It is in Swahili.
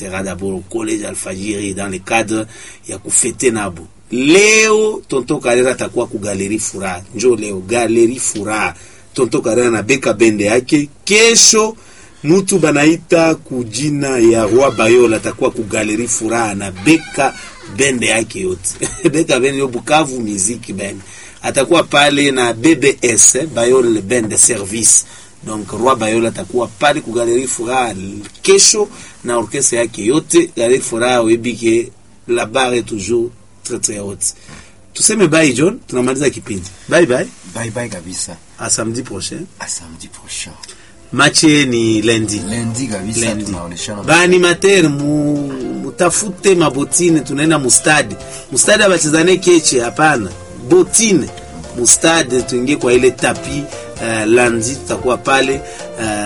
sera d'abord au collège Alfajiri dans le cadre ya kufete nabo. Leo Tonto Karera atakuwa ku Galerie Furaha, njo leo Galerie Furaha. Tonto Karera na beka bende yake. Kesho mutu banaita kujina ya Roi Bayola atakuwa ku Galerie Furaha na beka bende yake yote beka bende yo Bukavu Music Band atakuwa pale na BBS eh, Bayol Band de Service. Donc Roi Bayola atakuwa pale ku Galerie Furaha kesho na orkestra yake yote. Galerie Furaha webike la barre est toujours très très haute. Tuseme bye John, tunamaliza kipindi. Bye bye. Bye bye kabisa. À samedi prochain. À samedi prochain. Mache ni lundi. Lundi kabisa Lundi. tunaoneshana. Baanimateur mu mutafute mabotine, tunaenda mustadi. Mustadi abachezane keche, hapana. Botine mustadi, tuingie kwa ile tapi. Uh, lundi tutakuwa pale uh,